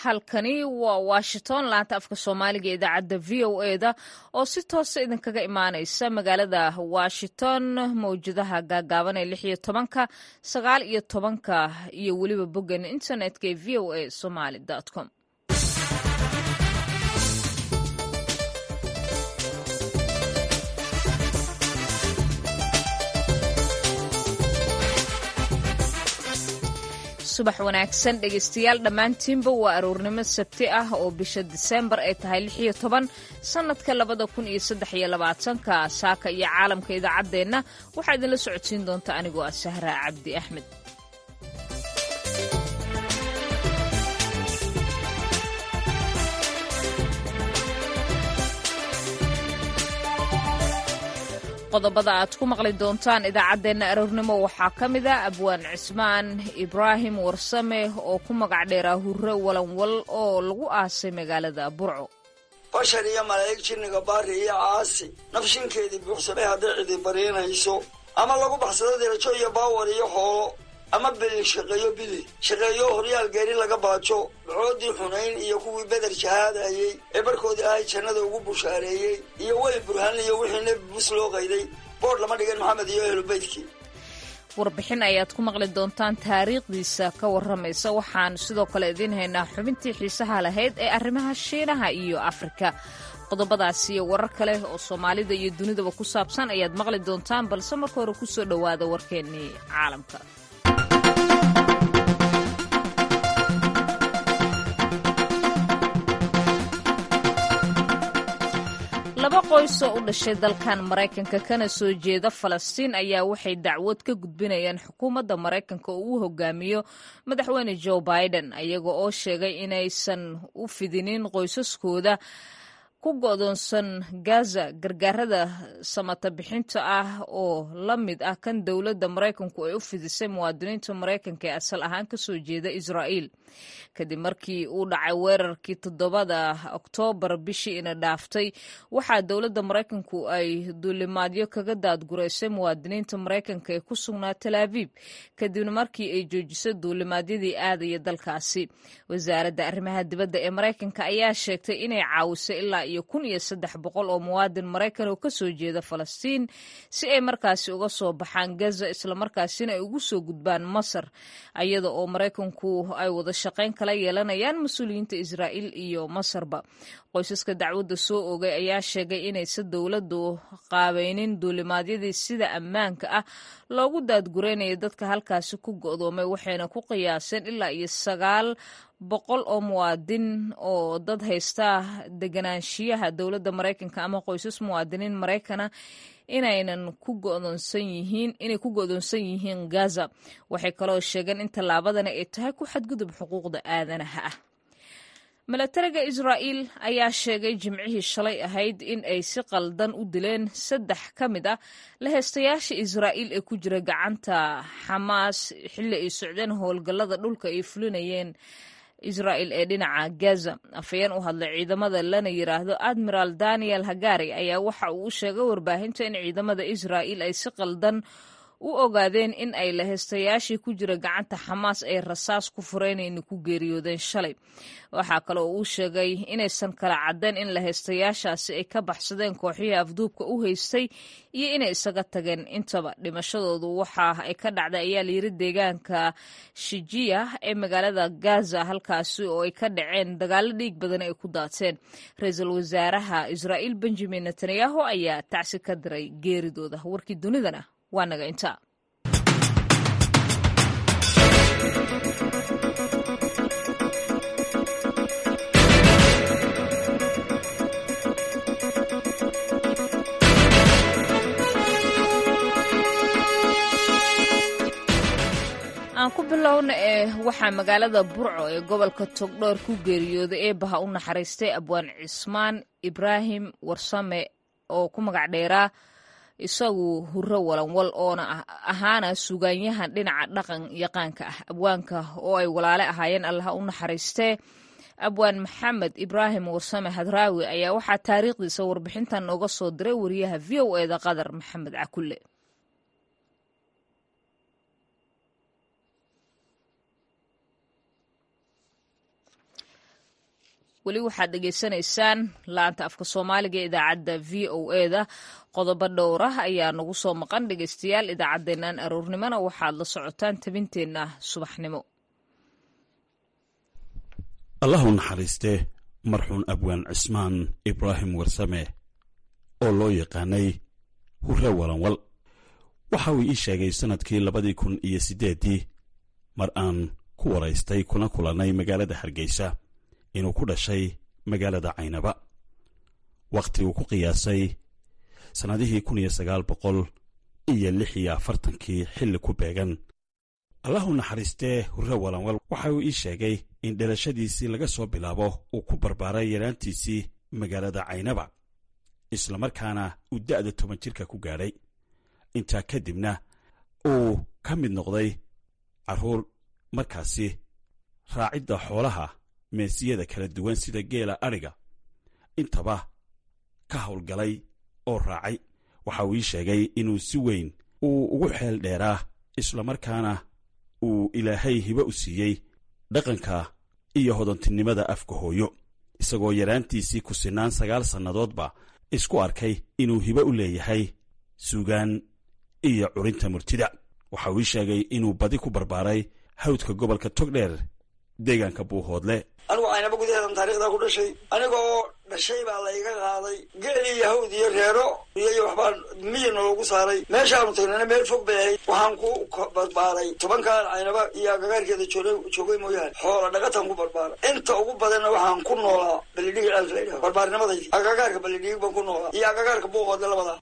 halkani waa washington laanta afka soomaaliga ee idaacadda v o eda oo si toosa idinkaga imaaneysa magaalada washington mawjadaha gaagaaban ee lix iyo tobanka sagaal iyo tobanka iyo weliba boggan internetka ee v o a somaly com subax wanaagsan dhegeystayaal dhammaantiinba waa aroornimo sabti ah oo bisha diseembar ay tahay lix iyo toban sannadka labada kun iyo saddex iyo labaatanka saaka iyo caalamka idaacaddeenna waxaa idinla socodsiin doonta anigoo ah sahraa cabdi axmed qodobada aad ku maqli doontaan idaacaddeenna aroornimo waxaa ka mid a abwaan cismaan ibraahim warsame oo ku magac dheeraa hurre walanwal oo lagu aasay magaalada burco bashar iyo malaa'ig jinniga baari iyo caasi nafshinkeedii buuxsamay hadday cidi bariinayso ama lagu baxsado dirajo iyo baawar iyo xoolo ama bili shaqeeyo bili shaqeeyo horyaal geeri laga baajo ducoodii xunayn iyo kuwii beder shahaadayey ee barkoodii ahay jannada ugu bushaareeyey iyo weli burhaan iyo wixii nebi bus loo qayday boodh lama dhigin maxamed iyo ehlubeydkii warbixin ayaad ku maqli doontaan taariikhdiisa ka warramaysa waxaan sidoo kale idiin haynaa xubintii xiisaha lahayd ee arrimaha shiinaha iyo afrika qodobadaas iyo warar kale oo soomaalida iyo dunidaba ku saabsan ayaad maqli doontaan balse marka hore ku soo dhowaada warkeennii caalamka laba qoys oo u dhashay dalkan maraykanka kana soo jeeda falastiin ayaa waxay dacwad ka gudbinayaan xukuumadda maraykanka oo uu hogaamiyo madaxweyne joe biden iyaga oo sheegay inaysan u fidinin qoysaskooda ku go'doonsan gaza gargaarada samata bixinta ah oo la mid ah kan dowladda maraykanku ay u fidisay muwaadiniinta maraykanka ee asal ahaan ka soo jeeda israa'iil kadib markii uu dhacay weerarkii toddobada oktoobar bishii ina dhaaftay waxaa dowladda maraykanku ay duulimaadyo kaga daadguraysay muwaadiniinta maraykanka ee ku sugnaa tal abiib kadibna markii ay joojisay duulimaadyadii aadaya dalkaasi wasaaradda arrimaha dibadda ee maraykanka ayaa sheegtay inay caawisay ilaa iyo kun iyo saddex boqol oo muwaadin maraykan oo kasoo jeeda falastiin si ay markaasi uga soo baxaan gaza islamarkaasina ay ugu soo gudbaan masar iyada oo maraykanku ay wada shaqayn kala yeelanayaan mas-uuliyiinta israa'iil iyo masarba qoysaska dacwadda soo oogay ayaa sheegay inaysa dowladdu qaabaynin duulimaadyadii sida ammaanka ah loogu daadguraynaya dadka halkaasi ku go'doomay waxayna ku qiyaaseen ilaa iyo sagaal boqol oo muwaadin oo dad haysta deganaanshiyaha dowladda maraykanka ama qoysas muwaadiniin maraykana inaynan ku go'doonsan yihiin inay ku go'doonsan yihiin gaza waxay kaloo sheegeen in tallaabadani ay tahay ku xadgudub xuquuqda aadanaha ah milatariga israa'iil ayaa sheegay jimcihii shalay ahayd in ay si qaldan u dileen saddex ka mid ah laheystayaasha israa'iil ee ku jira gacanta xamaas xilli ay socdeen howlgallada dhulka ay fulinayeen israa'il ee dhinaca gaza afhayeen u hadlay ciidamada lana yidhaahdo admiral daniel hagari ayaa waxa uu u sheegay warbaahinta in ciidamada israa'iil ay si qaldan u ogaadeen in ay laheystayaashii ku jira gacanta xamaas ay rasaas ku fureenayna ku geeriyoodeen shalay waxaa kale oo uu sheegay inaysan kala caddayn in laheystayaashaasi ay ka baxsadeen kooxihii afduubka u haystay iyo inay isaga tageen intaba dhimashadoodu waxa ay ka dhacday ayaa layiri deegaanka shijiya ee magaalada gaza halkaasi oo ay ka dhaceen dagaalo dhiig badan ay ku daateen ra-iisul wasaaraha israa'iil benjamin netanyahu ayaa tacsi ka diray geeridooda warkii dunidana waa naga intaa aan ku bilowna ee waxaa magaalada burco ee gobolka togdhoor ku geeriyooday eebaha u naxariistay abwaan cismaan ibraahim warsame oo ku magac dheeraa isagu hurro walanwal oona ahaana sugaanyahan dhinaca dhaqan yaqaanka ah abwaanka oo ay walaale ahaayeen allaha u naxariistee abwaan maxamed ibraahim warsame hadraawi ayaa waxaa taariikhdiisa warbixintan nooga soo diray wariyaha v o eda qadar maxamed cakulle weli waxaad dhegaysanaysaan laanta afka soomaaliga ee idaacadda v o eda qodobo dhowr ah ayaa nagu soo maqan dhegaystayaal idaacaddeennan aroornimona waxaad la socotaan tabinteenna subaxnimo allahu naxariiste marxuun abwaan cismaan ibraahim warsame oo loo yaqaanay hurre walanwal waxa uu ii sheegay sannadkii labadii kun iyo siddeeddii mar aan ku waraystay kuna kulannay magaalada hargeysa inuu ku dhashay magaalada caynaba wakhti uu ku qiyaasay sannadihii kun iyo sagaal boqol iyo lix iyo afartankii xilli ku beegan allahu naxariistee hurre walanwal waxa uu ii sheegay in dhalashadiisii laga soo bilaabo uu ku barbaaray yaraantiisii magaalada caynaba islamarkaana uu da'da toban jirka ku gaadhay intaa kadibna uu ka mid noqday carruur markaasi raacidda xoolaha meesiyada kala duwan sida geela adhiga intaba ka howlgalay oo raacay waxa uu ii sheegay inuu si weyn uu ugu xeel dheeraa islamarkaana uu ilaahay hibo u siiyey dhaqanka iyo hodantinimada afka hooyo isagoo yaraantiisii ku sinaan sagaal sannadoodba isku arkay inuu hibo u leeyahay suugaan iyo curinta murtida waxa uu ii sheegay inuu badi ku barbaaray hawdka gobolka togdheer deegaanka buuhoodle anigu caynaba gudaheedan taarikhdaa ku dhashay aniga oo dhashay baa layga qaaday geel iyo hawd iyo reero iyo waxbaa miyana loogu saaray meeshaanu tagnana meel fog bay ahayd waxaan ku barbaaray tobankaan caynaba iyo agagaarkeeda joogay mooyaane xoola dhaqataan ku barbaaray inta ugu badanna waxaan ku noolaa balidhigi ceelka la yidhaha barbaarnimadaydi agagaarka balidhigi baan ku noolaa iyo agagaarka buuqoodle labadaa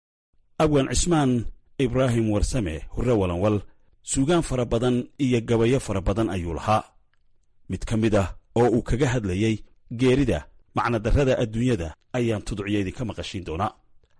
abwaan cismaan ibraahim warsame hurre walanwal suugaan fara badan iyo gabayo fara badan ayuu lahaa mid ka mid ah oo uu kaga hadlayey geerida macnadarrada adduunyada ayaan tuducyo idinka maqashiin doonaa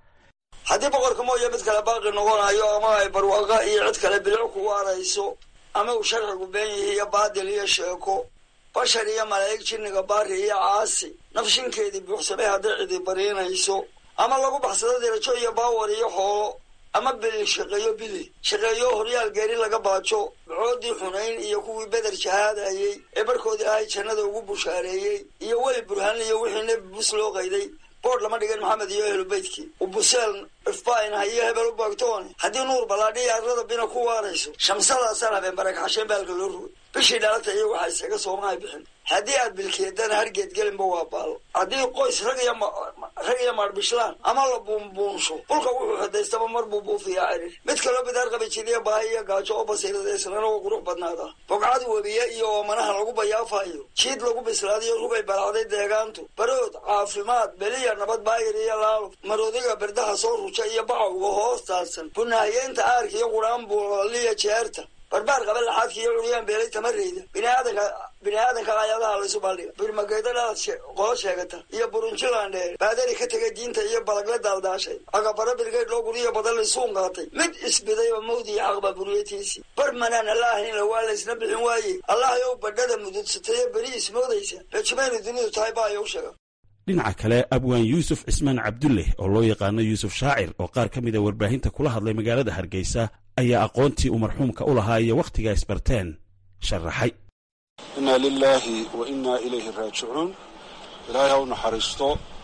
haddii boqorka mooye mid kale baaqi noqonayo ama ay barwaaqo iyo cid kale bilic kugu arayso ama uu sharcigu been yihi iyo baadil iyo sheeko bashar iyo malaa'ig jinniga baari iyo caasi nafshinkeedii buuxsamay hadday cidi bariinayso ama lagu baxsado dirajo iyo baawar iyo xoolo ama bili shaqeeyo bili shaqeeyo horyaal geeri laga baajo bacoodii xunayn iyo kuwii beder jahaadayey ee barkoodii ahay jannada ugu bushaareeyey iyo weli burhaan iyo wixii nebi bus loo qayday boodh lama dhigin maxamed iyo ehlubeydkii ubuseel ifbainha iyo hebel u baagtoone haddii nuur ballaadhiya arlada bina ku waarayso shamsadaasaan habeen barakaxasheen baalka loo rugay bishii dhalata iyo waxaa isaga soomahay bixin haddii aad bilkeedana hargeed gelinba waa baalo haddii qoys rag iyo rag iyo maadhbishlaan ama la buunbuunsho dhulka wuxuu xidaystaba mar buu buufiyaa cirir mid kaloo bidaar qabi jidiya baahi iyo gaajo oo basiirada islana oo qurux badnaada bogcad webiye iyo oomanaha lagu bayaafayo jiid lagu bislaadiyo rugay balacday deegaantu barood caafimaad beliya nabad baayir iyo laalo maroodiga berdaha soo ruja iyo bacawga hoos taadsan bunaahiyeynta aarka iyo quraan buulaliya jeerta barbaar qaba laxaadka iyo curyaan beelay tamareyda biniaadanka bini-aadanka ayadaha laysu baldhiga birmageeda dhalaad qolo sheegata iyo burunjilan dheer baadari ka tegay diinta iyo balagla daaldaashay agabaro birgeyd loo guriyo badan laysuun qaatay mid isbidayba mawdi iyo xaqba buriyatiisii bar manaan alla ahaynla waa laysna bixin waaye allah yow badhada mududsatayo beri ismoodaysa rajumaynu dunidu tahay baayow sheega dhinaca kale abwaan yuusuf cismaan cabdulleh oo loo yaqaano yuusuf shaacir oo qaar ka mida warbaahinta kula hadlay magaalada hargeysa ayaa aqoontii uu marxuumka u lahaa iyo wakhtigaa isbarteen sharaxay innaa lilaahi wa innaa ilayhi raajicuun ilaahay ha u naxariisto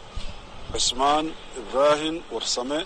cismaan ibraahim warsame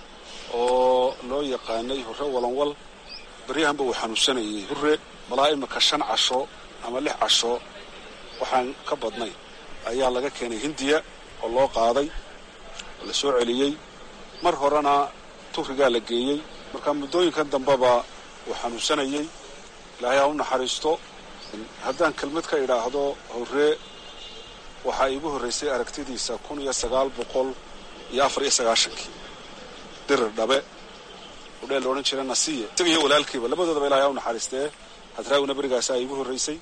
oo loo yaqaanay hurre walanwal baryahanba uu xanuunsanayay hurre malaa imika shan casho ama lix casho waxaan ka badnay ayaa laga keenay hindiya oo loo qaaday oo la soo celiyey mar horena tufrigaa la geeyey marka muddooyinkan dambeba uu xanuunsanayey ilaahay ha u naxariisto haddaan kelmad ka idhaahdo horree waxaa iigu horraysay aragtidiisa kun iyo sagaal boqol iyo afar iyo sagaashankii dirir dhabe udheel la odhan jira nasiye isaga iyo walaalkiiba labadoodaba ilahay ha u naxariistee hadraawina berigaasaa iigu horraysay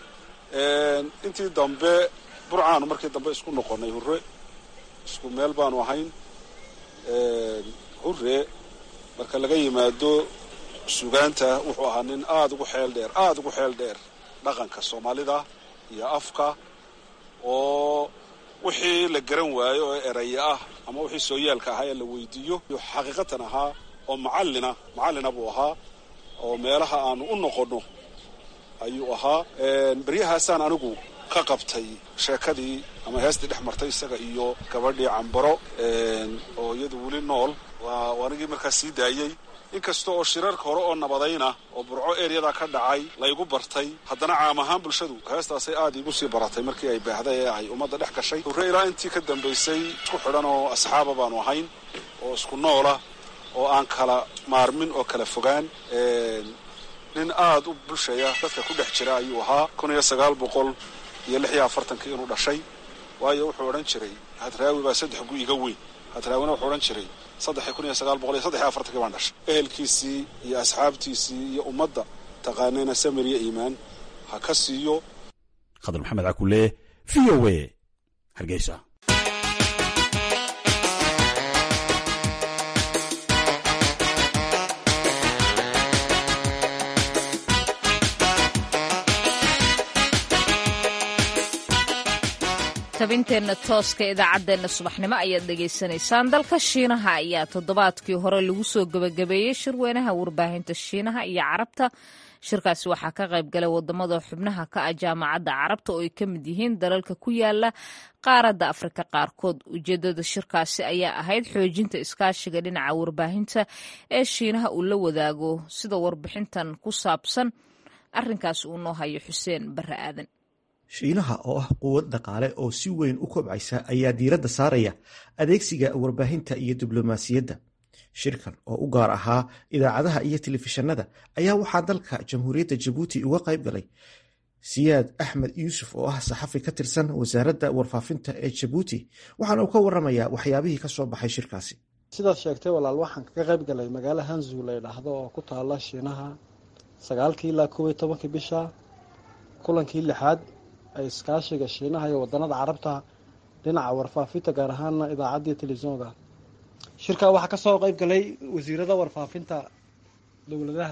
intii dambe burcaanu markii dambe isku noqonnay hurre isku meel baanu ahayn hurre marka laga yimaado sugaanta wuxuu ahaa nin aada ugu xeel dheer aada ugu xeel dheer dhaqanka soomaalida iyo afka oo wixii la garan waayo oo eraya ah ama wixii sooyaalka ahaa ee la weydiiyo xaqiiqatan ahaa oo macallina macallina buu ahaa oo meelaha aanu u noqonno ayuu ahaa beryahaasaan anigu ka qabtay sheekadii ama heestii dhex martay isaga iyo gabadhii cambaro oo iyadu weli nool waa anigii markaas sii daayey inkasta oo shirarka hore oo nabadayna oo burco eryadaa ka dhacay laygu bartay haddana caam ahaan bulshadu heestaasay aad iigu sii baratay markii ay baahday ee ay ummadda dhex gashay hurre ilaa intii ka dambaysay isku xidhan oo asxaaba baanu ahayn oo isku noola oo aan kala maarmin oo kala fogaan nin aad u bulshaya dadka ku dhex jira ayuu ahaa kun iyo sagaal boqol iyo lix iyo afartankii inuu dhashay waayo wuxuu odhan jiray hadraawi baa saddex gu iga weyn hadraawina wuxuu odhan jiray saddexi kun iyo sagaal boqol iyo saddex iyo afartankii baan dhashay ehelkiisii iyo asxaabtiisii iyo ummadda taqaanayna samir iyo iimaan ha ka siiyo khadar maxamed cakule v o a hargeysa tabinteenna tooska idaacadeenna subaxnimo ayaad dhegaysanaysaan dalka shiinaha ayaa toddobaadkii hore lagu soo gebagabeeyey shirweynaha warbaahinta shiinaha iyo carabta shirkaasi waxaa ka qayb galay wadamada xubnaha ka ah jaamacadda carabta oo ay ka mid yihiin dalalka ku yaala qaaradda afrika qaarkood ujeedada shirkaasi ayaa ahayd xoojinta iskaashiga dhinaca warbaahinta ee shiinaha uu la wadaago sida warbixintan ku saabsan arinkaas uu noo hayo xuseen bare aadan shiinaha oo ah quwad dhaqaale oo si weyn u kobcaysa ayaa diiradda saaraya adeegsiga warbaahinta iyo diblomaasiyadda shirkan oo u gaar ahaa idaacadaha iyo telefishanada ayaa waxaa dalka jamhuuriyadda jabuuti uga qayb galay siyaad axmed yuusuf oo ah saxafi ka tirsan wasaaradda warfaafinta ee jabuuti waxaana uu ka waramayaa waxyaabihii ka soo baxay shirkaasi sidaad sheegtay walaal waxaan kaga qayb galay magaalo hanzu la ydhaahdo oo ku taala shiinaha sagaalkii ilaa koob iyo tobankii bisha kulankii lixaad ay iskaashiga shiinaha iyo wadanada carabta dhinaca warfaafinta gaar ahaana idaacadda telefisonka shirkaa waxaa kasoo qeyb galay wasiirada warfaafinta dowladaha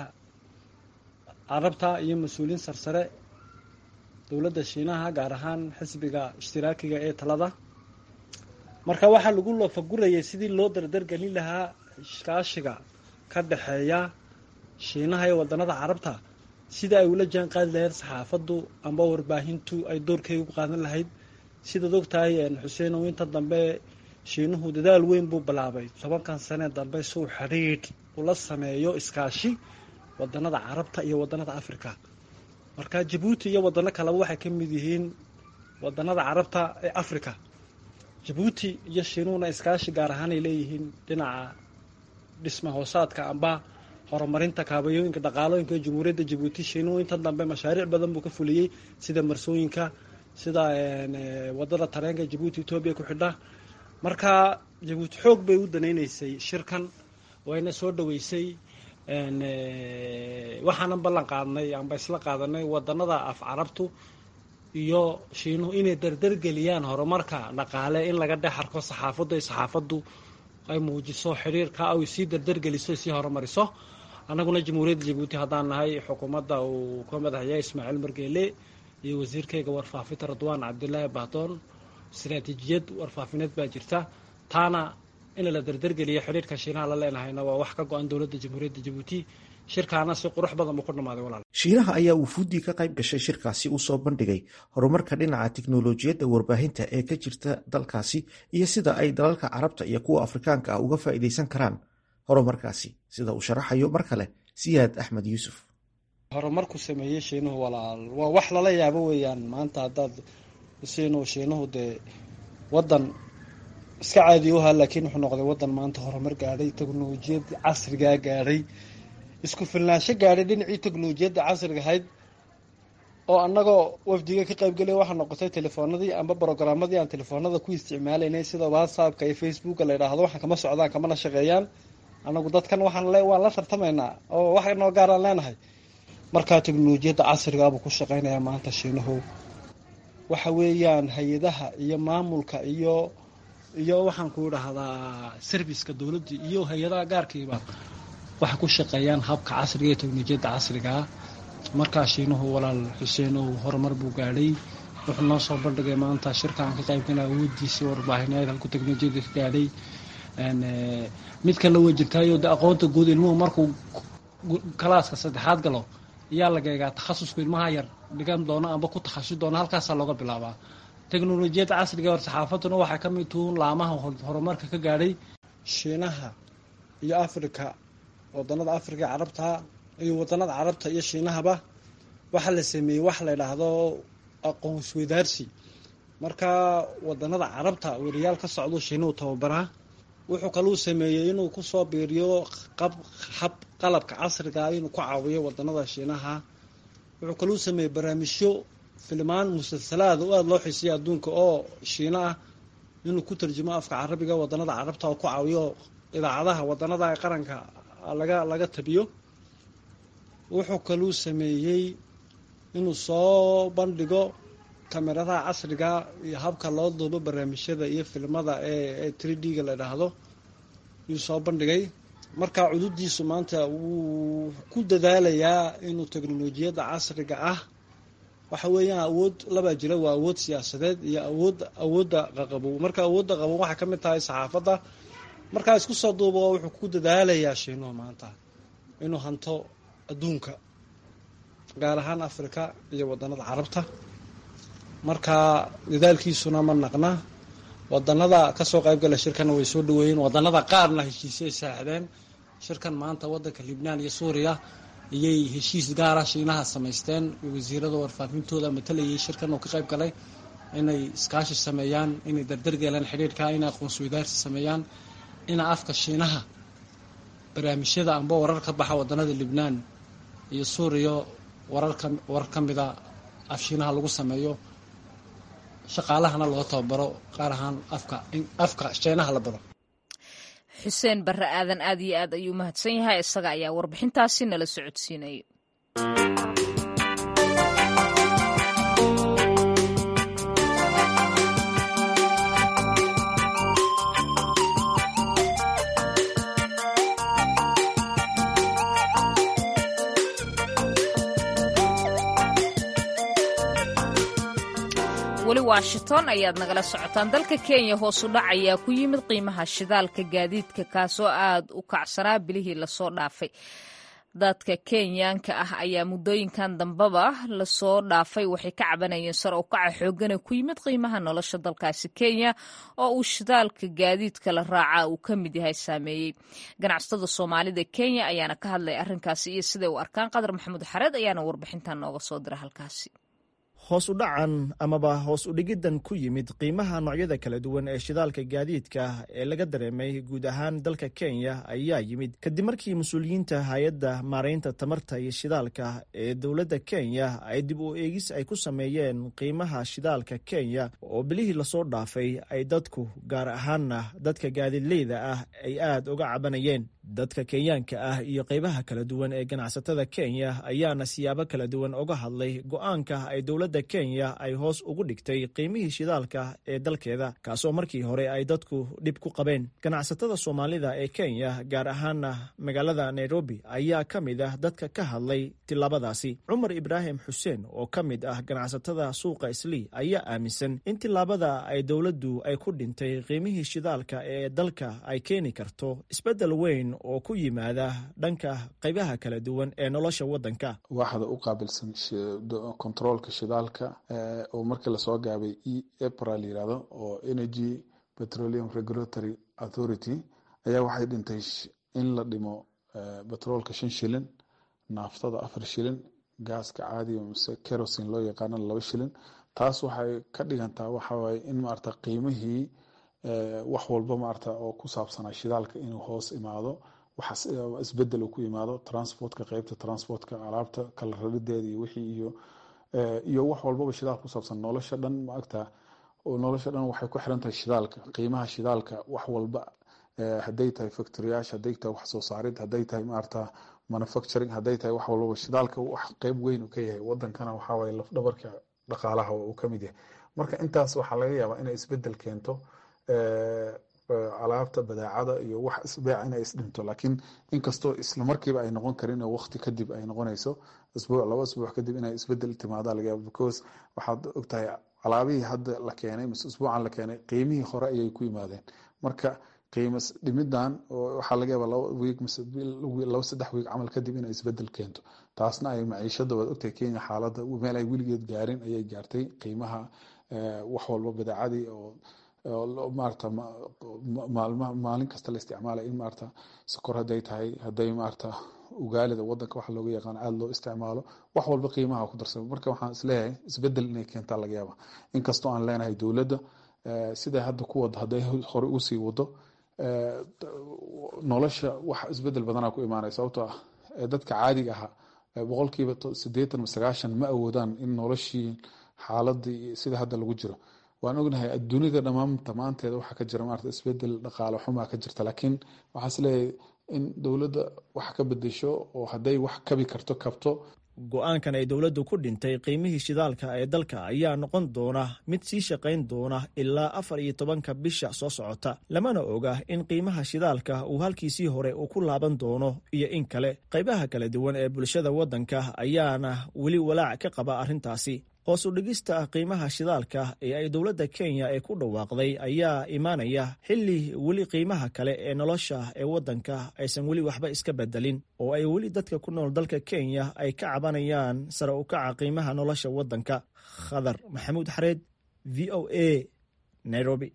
carabta iyo mas-uuliyiin sarsare dowladda shiinaha gaar ahaan xisbiga ishtiraakiga ee talada marka waxaa lagu loofagurayay sidii loo dardargelin lahaa iskaashiga ka dhexeeya shiinaha iyo wadanada carabta sida ay ula jaan qaadi lahayd saxaafaddu amba warbaahintu ay doorkeega ku qaadan lahayd sidaad ogtahay xuseenow inta dambe shiinuhu dadaal weyn buu bilaabay tobankan sanee dambe suu xidhiidh ula sameeyo iskaashi wadanada carabta iyo wadanada africa marka jabuuti iyo wadano kaleba waxay ka mid yihiin wadanada carabta ee africa jabuuti iyo shiinuhuna iskaashi gaar ahaan ay leeyihiin dhinaca dhisma hoosaadka amba horumarinta kaabayooyinka dhaqaalooyinka ee jamhuuriyadda jabuuti shiinuhu inta dambe mashaariic badan buu ka fuliyey sida marsooyinka sida wadada tareenka jabuuti etoobiya ku xidha marka jabuuti xoog bay u danaynaysay shirkan wayna soo dhaweysay waxaanan ballan qaadnay amba isla qaadanay wadanada af carabtu iyo shiinuhu inay dardargeliyaan horumarka dhaqaale in laga dhex arko saxaafaddu ay saxaafaddu ay muujiso xiriirka ay sii dardargeliso sii horumariso annaguna jamhuuriyadda jabuuti haddaan nahay xukuumadda uu ka madaxya ismaaciil margeele iyo wasiirkeyga warfaafinta radwaan cabdilaahi bahdoon istaraatiijiyad warfaafineed baa jirta taana in la dardargeliyo xidhiirka shiinaha la leenahayna waa wax ka go-an dowladda jamhuuriyadda jabuuti shirkaana si qurux badan buu ku dhammaaday walaal shiinaha ayaa wufuuddii ka qayb gashay shirkaasi u soo bandhigay horumarka dhinaca tiknolojiyadda warbaahinta ee ka jirta dalkaasi iyo sida ay dalalka carabta iyo kuwa afrikaanka ah uga faa'iidaysan karaan horumarkaasi sida uu sharaxayo mar kale siyaad axmed yuusuf horumarku sameeyey shiinuhu walaal waa wax lala yaabo weeyaan maanta haddaad siinu shiinuhu dee wadan iska caadi u ahaa laakiin wuxuu noqday wadan maanta horumar gaadhay teknolojiyad casrigaa gaadhay isku filnaansho gaadhay dhinacii teknolojiyadda casriga ahayd oo annagoo wafdiga ka qaybgelaya waxaa noqotay telefoonadii amba brogaramadii aan telefoonada ku isticmaalaynay sida whatsappka iyo facebooka la yidhaahdo waxaan kama socdaan kamana shaqeeyaan annagu dadkan waxaan waan la tartamaynaa oo wax noo gaaraan leenahay markaa teknolojiyadda casrigaabuu ku shaqeynayaa maanta shiinuhu waxa weeyaan hay-adaha iyo maamulka iyo iyo waxaan ku idhaahdaa serviceka dowladda iyo hay-adaha gaarkiiba waxay ku shaqeeyaan habka casriga ee teknolojiyadda casrigaa markaa shiinuhu walaal xuseenow horumar buu gaadhay wuxuu noo soo bandhigay maanta shirkaan ka qaybgala awoodiisii warbaahineed halku teknolojiyadda ka gaadhay mid kalena way jirtaayo de aqoonta guud ilmuhu markuu kalaaska saddexaad galo ayaa laga eegaa takhasuska ilmaha yar dhigan doono amba ku takhasus doono halkaasaa looga bilaabaa teknolojiyadda casriga hor saxaafadduna waxay ka mid tuhuun laamaha horumarka ka gaadhay shiinaha iyo africa wadanada africa ee carabta iyo wadanada carabta iyo shiinahaba waxaa la sameeyey wax la yidhaahdo aqoonsweydaarsi marka wadanada carabta weriyaal ka socdo shiinuhu tababaraa wuxuu kaluu sameeyey inuu kusoo biiriyo hab qalabka casriga inuu ku caawiyo wadanada shiinaha wuxuu kaluu sameeyey barnaamijyo filmaan musalsalaada u aada loo xiisaya adduunka oo shiino ah inuu ku tarjumo afka carabiga wadanada carabta oo ku caawiyo idaacadaha wadanada qaranka laga laga tabiyo wuxuu kaluu sameeyey inuu soo bandhigo kameradaha casriga iyo habka loo duubo barnaamijyada iyo filmada ee three d-ga la idhaahdo yuu soo bandhigay marka cududiisu maanta wuu ku dadaalayaa inuu teknolojiyadda casriga ah waxa weeyaan awood labaa jira waa awood siyaasadeed iyo awood awoodda qaqabow marka awoodda qabow waxay ka mid tahay saxaafadda markaa isku soo duubo wuxuu ku dadaalayaa shiinuhu maanta inuu hanto adduunka gaar ahaan africa iyo wadanada carabta marka dadaalkiisuna ma naqna wadanada kasoo qaybgala shirkana way soo dhaweeyeen wadanada qaarna heshiisay saaxdeen shirkan maanta wadanka libnaan iyo suuriya iyay heshiis gaara shiinaha samaysteen wasiirada warfaafintooda matalayay shirkan oo ka qayb galay inay iskaashi sameeyaan inay dardargeelaan xidhiirhka inay aqoonsi wadaarsi sameeyaan ina afka shiinaha barnaamijyada amba warar ka baxa wadanada libnaan iyo suuriya wararka warar ka mida af shiinaha lagu sameeyo shaqaalahana loo tababaro qaar ahaan afka afka shiinaha la baro xuseen barre aadan aad iyo aad ayuu mahadsan yahay isaga ayaa warbixintaasi nala socodsiinaya weli washington ayaad nagala socotaan dalka kenya hoosu dhac ayaa ku yimid qiimaha shidaalka gaadiidka kaasoo aad u kacsanaa bilihii lasoo dhaafay dadka kenyaanka ah ayaa muddooyinkan dambeba lasoo dhaafay waxay ka cabanayeen sar u kaca xoogana ku yimid qiimaha nolosha dalkaasi kenya oo uu shidaalka gaadiidka la raaca uu ka mid yahay saameeyey ganacsatada soomaalida kenya ayaana ka hadlay arrinkaasi iyo siday u arkaan qadar maxamuud xareed ayaana warbixintan nooga soo dira halkaasi hoos u dhacan amaba hoos u dhigiddan ku yimid qiimaha noocyada kala duwan ee shidaalka gaadiidka ee laga dareemay guud ahaan dalka kenya ayaa yimid kadib markii mas-uuliyiinta hay-adda maaraynta tamarta iyo shidaalka ee dowladda kenya ay dib u eegis ay ku sameeyeen qiimaha shidaalka kenya oo bilihii lasoo dhaafay ay dadku gaar ahaanna dadka gaadiidleyda ah ay aad uga cabanayeen dadka kenyaanka ah iyo qaybaha kala duwan ee ganacsatada kenya ayaana siyaabo kala duwan uga hadlay go-aanka ay dowladda kenya ay hoos ugu dhigtay qiimihii shidaalka ee dalkeeda kaasoo markii hore ay dadku dhib ku qabeen ganacsatada soomaalida ee kenya gaar ahaana magaalada nairobi ayaa ka mid ah dadka ka hadlay tilaabadaasi cumar ibraahim xuseen oo ka mid ah ganacsatada suuqa islii ayaa aaminsan in tilaabada ay dowladdu ay ku dhintay qiimihii shidaalka ee dalka ay keeni karto isbeddel weyn oo ku yimaada dhanka qaybaha kala duwan ee nolosha waddanka waaxda u qaabilsan controolka shidaalka oo markii lasoo gaabay e epra la yirahdo oo energy petroleum regulatory authority ayaa waxay dhintay in la dhimo betroolka shan shilin naaftada afar shilin gaaska caadiga mise kerosin loo yaqaana laba shilin taas waxay ka dhigantaa waxawaaye in maarata qiimihii wax walba maarata oo ku saabsanaa shidaalka inuu hoos imaado waxaas isbedel uu ku imaado transportka qeybta transportka alaabta kala rarideeda iyo wixii iyo iyo wax walbaba shidaal ku saabsan nolosha dhan maagta nolosha dhan waxay ku xiran tahay shidaalka qiimaha shidaalka wax walba hadday tahay factoriyaash hadday tahay wax soo saarid hadday tahay maarata manufacturing hadday tahay wax walbaba shidaalka wax qeyb weyn uu ka yahay wadankana waxawaaye lafdhabarka dhaqaalaha uu ka mid yahay marka intaas waxaa laga yaabaa inay isbedel keento alaabta badaacada iyo wax isbeec inay isdhinto laakiin inkastoo islamarkiiba ay noqon karin oo waqti kadib ay noqonayso isbuuc laba isbuuc kadib inay isbedel timaada laga yaaba because waxaad ogtahay alaabihii hadda la keenay mise isbuucan la keenay qiimihii hore ayay ku yimaadeen marka qiimo dhimidan waxaa laga yaabaa laba wiig mise laba saddex wiig camal kadib inay isbedel keento taasna ay maciishada waad ogtahay kenya xaaladda meel ay weligeed gaarin ayay gaartay qiimaha wax walba badeecadii oo maarata maalma maalin kasta la isticmaalay in maarata sokor hadday tahay hadday maarata ugaalida wadanka waxa looga yaqaan aada loo isticmaalo wax walba qiimaha ku darsamo marka waxaan isleeyahay isbedel inay keentaa laga yaaba inkastoo aan leenahay dowladda siday hadda ku wada hadday hore usii wado nolosha wax isbedel badanaa ku imaanaya sababtoo ah dadka caadiga ahaa boqolkiiba sideetan ma sagaashan ma awoodaan in noloshii xaaladii sida hadda lagu jiro waan ognahay adduunida dhammaanta maanteeda waxaa ka jira maarata isbedel dhaqaale xumaa ka jirta laakiin waxaa isleeyahay in dowladda wax ka bedesho oo hadday wax kabi karto kabto go-aankan ay dowladdu ku dhintay qiimihii shidaalka ee dalka ayaa noqon doona mid sii shaqayn doona ilaa afar iyo tobanka bisha soo socota lamana oga in qiimaha shidaalka uu halkiisii hore uu ku laaban doono iyo in kale qaybaha kala duwan ee bulshada waddanka ayaana weli walaac ka qaba arrintaasi hoos u dhigista qiimaha shidaalka ee ay dowladda kenya ee ku dhawaaqday ayaa imaanaya xilli weli qiimaha kale ee nolosha ee waddanka aysan weli waxba iska bedelin oo ay weli dadka ku nool dalka kenya ay ka cabanayaan sare u kaca qiimaha nolosha waddanka khadar maxamuud xareed v o a nairobi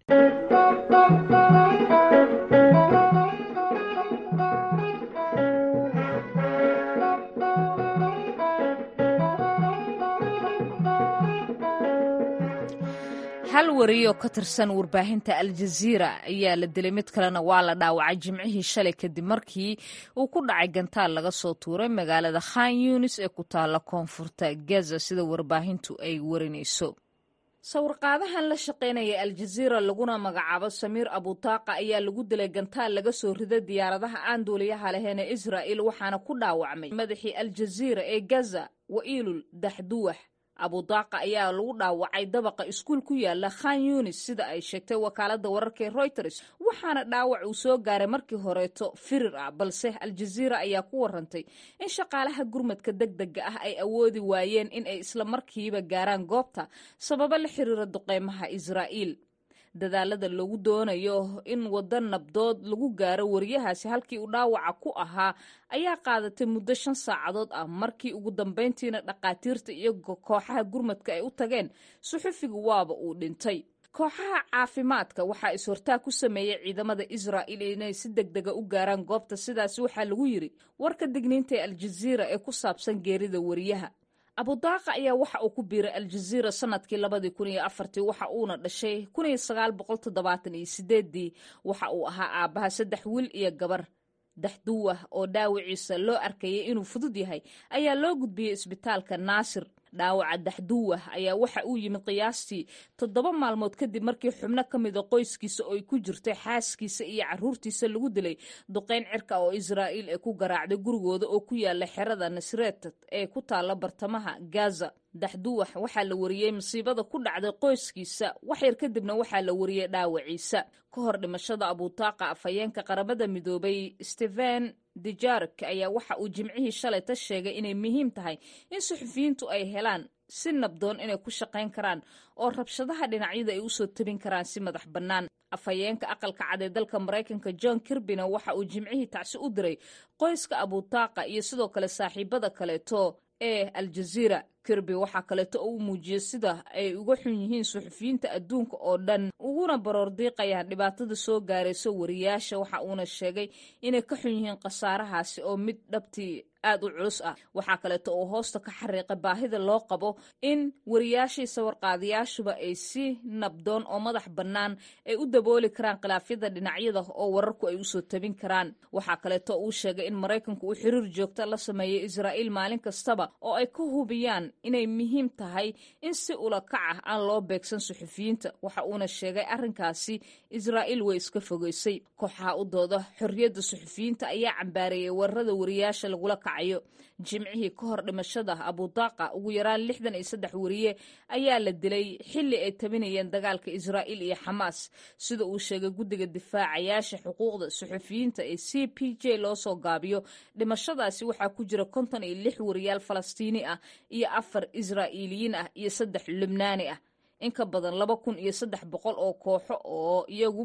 hal wariyo ka tirsan warbaahinta aljaziira ayaa la dilay mid kalena waa la dhaawacay jimcihii shalay kadib markii uu ku dhacay gantaal laga soo tuuray magaalada khan yunis ee ku taalla koonfurta gaza sida warbaahintu ay warinayso sawirqaadahan la shaqaynaya aljaziira laguna magacaabo samiir abutaaqa ayaa lagu dilay gantaal laga soo riday diyaaradaha aan duuliyaha lahayn ee israa'il waxaana ku dhaawacmay madaxii aljaziira ee gaza wa'iilul daxduwax abudaaqa ayaa lagu dhaawacay dabaqa iskuul ku yaala khan yunis sida ay sheegtay wakaalada wararka ee reuters waxaana dhaawac uu soo gaaray markii horeeto firir ah balse aljaziira ayaa ku warantay in shaqaalaha gurmadka deg dega ah ay awoodi waayeen in ay isla markiiba gaaraan goobta sababo la xiriira duqeymaha israa'iil dadaalada lagu doonayo in waddo nabdood lagu gaaro wariyahaasi halkii uu dhaawaca ku ahaa ayaa qaadatay muddo shan saacadood ah markii ugu dambayntiina dhaqaatiirta iyo kooxaha gurmadka ay u tageen suxufigu waaba uu dhintay kooxaha caafimaadka waxaa is-hortaag ku sameeyey ciidamada israa'il inay si deg dega u gaaraan goobta sidaas waxaa lagu yiri warka digniinta ee aljaziira ee ku saabsan geerida wariyaha abudaaqa ayaa waxa uu ku biiray aljaziira sanadkii labadii kun iyo afartii waxa uuna dhashay kun iyo sagaal boqol toddobaatan iyo sideedii waxa uu ahaa aabbaha saddex wiil iyo gabar daxduwah oo dhaawiciisa loo arkayay inuu fudud yahay ayaa loo gudbiyey isbitaalka naasir dhaawaca daxduwah ayaa waxa uu yimid qiyaastii toddoba maalmood kadib markii xubno ka mida qoyskiisa oo ay ku jirtay xaaskiisa iyo caruurtiisa lagu dilay duqeyn cirka oo israa'iil ee ku garaacday gurigooda oo ku yaala xerada nasreet ee ku taalla bartamaha gaza daxduwax waxaa la wariyey masiibada ku dhacday qoyskiisa waxyar kadibna waxaa la wariyey dhaawaciisa ka hor dhimashada abutaaqa afhayeenka qaramada midoobay stephen dijark ayaa waxa uu jimcihii shalayta sheegay inay muhiim tahay in suxufiyiintu ay helaan si nabdoon inay ku shaqayn karaan oo rabshadaha dhinacyada ay usoo tabin karaan si madax bannaan afhayeenka aqalka cad ee dalka maraykanka john kirbina waxa uu jimcihii tacsi u diray qoyska abutaaqa iyo sidoo kale saaxiibada kaleeto ee aljaziira kirby waxaa kaleeto oo u muujiyey sida ay uga xun yihiin suxufiyiinta adduunka oo dhan uguna baroor diiqayaan dhibaatada soo gaarayso wariyaasha waxa uuna sheegay inay ka xun yihiin khasaarahaasi oo mid dhabtii aad u culus ah waxaa kaleeto oo hoosta ka xariiqay baahida loo qabo in wariyaashii sawirqaadayaashuba ay si nabdoon oo madax bannaan ay u dabooli karaan khilaafyada dhinacyada oo wararku ay usoo tabin karaan waxaa kaleeto uu sheegay in maraykanku uu xiriir joogta la sameeyay israa'iil maalin kastaba oo ay ka hubiyaan inay muhiim tahay in si ula kac ah aan loo beegsan suxufiyiinta waxa uuna sheegay arrinkaasi israa'iil way iska fogeysay kooxaha u dooda xorriyadda suxufiyiinta ayaa cambaareeyay weerarada wariyaasha lagula kacayo jimcihii ka hor dhimashada abudaaqa ugu yaraan lixdan iyo saddex wariye ayaa la dilay xilli ay tabinayeen dagaalka israa'iil iyo xamaas sida uu sheegay guddiga difaacayaasha xuquuqda suxufiyiinta ee c p j loo soo gaabiyo dhimashadaasi waxaa ku jira konton iyo lix wariyaal falastiini ah iyo afar israa'iiliyiin ah iyo saddex lubnaani ah in ka badan laba kun iyo saddex boqol oo kooxo oo iyagu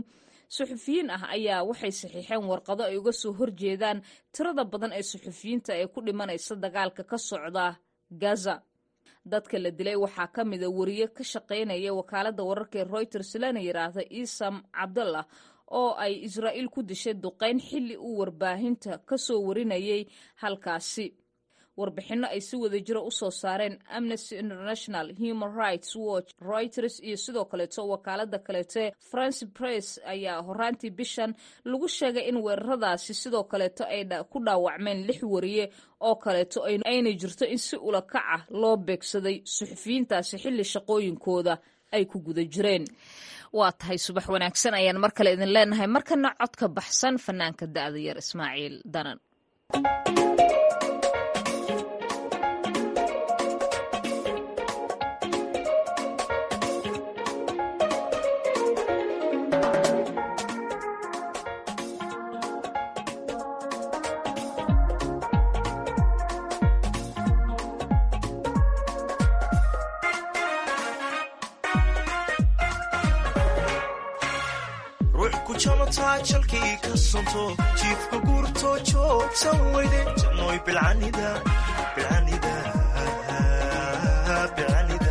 suxufiyiin ah ayaa waxay saxiixeen warqado ay uga soo horjeedaan tirada badan ee suxufiyiinta ee ku dhimanaysa dagaalka ka socda gaza dadka la dilay waxaa ka mida wariye ka shaqaynaya wakaaladda wararka ee reuters lana yidhaahda isam cabdallah oo ay israa'iil ku dishay duqayn xilli uu warbaahinta ka soo warinayay halkaasi warbixinno ay si wada jiro u soo saareen amnesty international human rights watch reuters iyo sidoo kaleeto wakaalada kaleeto france press ayaa horaantii bishan lagu sheegay in weeraradaasi sidoo kaleeto ay ku dhaawacmeen lix wariye oo kaleeto ayna jirto in si ula kac ah loo beegsaday suxufiyiintaasi xilli shaqooyinkooda ay ku guda jireen waa tahay subax wanaagsan ayaan mar kale idin leenahay markana codka baxsan fanaanka da'da yar ismaaciil danan jalkii ka sonto jiifka guurto joogsan weyde jannoy bilcanida bilcanida bilcanida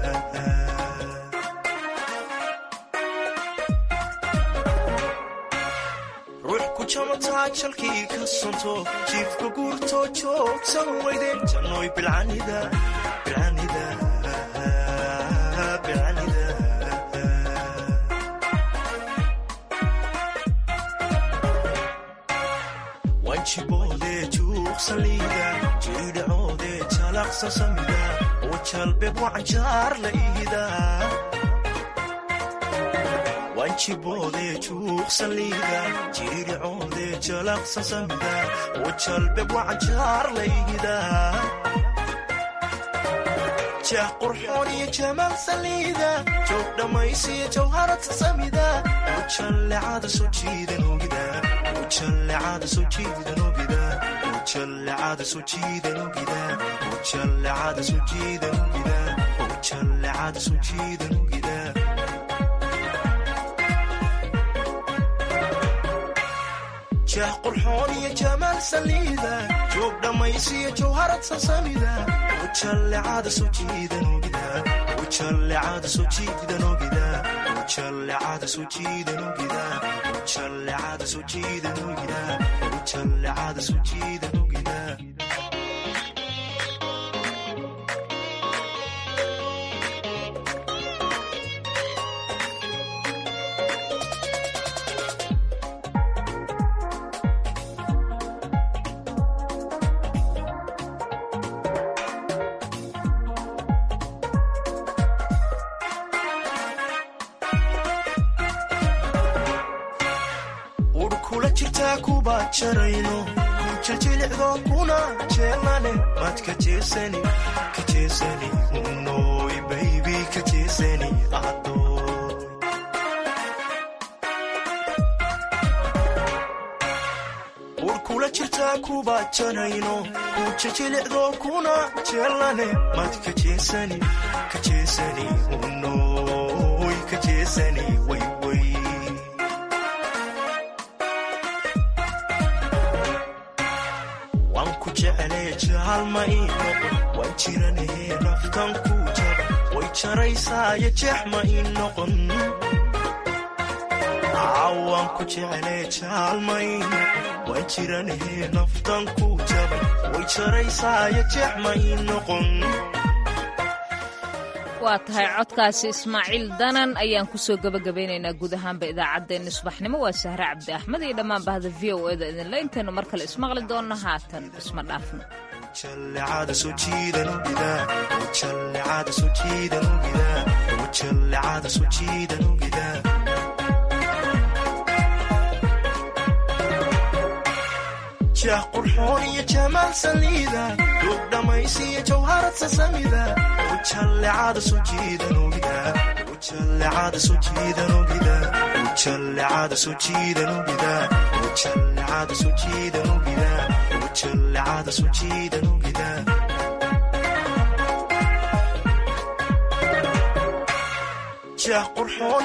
ruux ku jamataa jalkii ka sonto jiifka guurto joogsan weyde jannoy bilcanida bilcanida bilcanida wanjiboode juuqsaliida jiidhacoode jalaqsa samida oo jalbeeb wacanjaar la iida wanjiboode juuqsaliida jiidhacoode jalaqsa samida oo jalbeeb wacanjaar la iida jah qurxoon iyo jamaal saliida joog dhammaysiyo jawharata samida oo jallecada soo jiidan ogida ujallecada soo jiidan ogida ujallecada soo jiidan ogida ujallecada soo jiidan ogida ujallecada soo jiidan ogida jah qurxoon iyo jamaal saliida joog dhammaysiyo jawharad sasamida ujallecada soo jiidan ogida ujallecada soo jiidan ogida ujallecada soo jiidan ogida ujallecada soo jiidan ogida ujallecada soo jiidan ogida kujajilicdo kuna jeelane mad ka jeesani ka jeesani unoy baybi ka jeesani adoy ur kula jirtaa kuba janayno kujajilicdo kuna jeelane mad ka jeesani ka jeesani unoy ka jeesani wayway jaalma ii noqon waan jiranahe naftan ku jaba way jaraysaayo jeex ma ii noqon waan ku jeclee jaalma ii noqon waan jiranahe naftan ku jaba way jaraysaayo jeex ma ii noqon waa tahay codkaasi ismaaciil danan ayaan kusoo gabagabaynaynaa guud ahaanba idaacaddeenna subaxnimo waa sahre cabdi axmed iyo dhammaan bahda v o eda idinle intaynu mar kale ismaqli doonno haatan isma dhaafno ujallecada soo jiidan ogida ujallecada soo jiidan ogida ujallecada soo jiidan ogida jah qurxoon iyo jamaal saliida duug dhammaysiyo jawharad sasamida ujallecada soo jiidan ogida ujallecada soo jiidan ogida ujallecada soo jiidan ogida ujallecada soo jiidan ogida ujallecada soo jiidan ogida jah qurxoon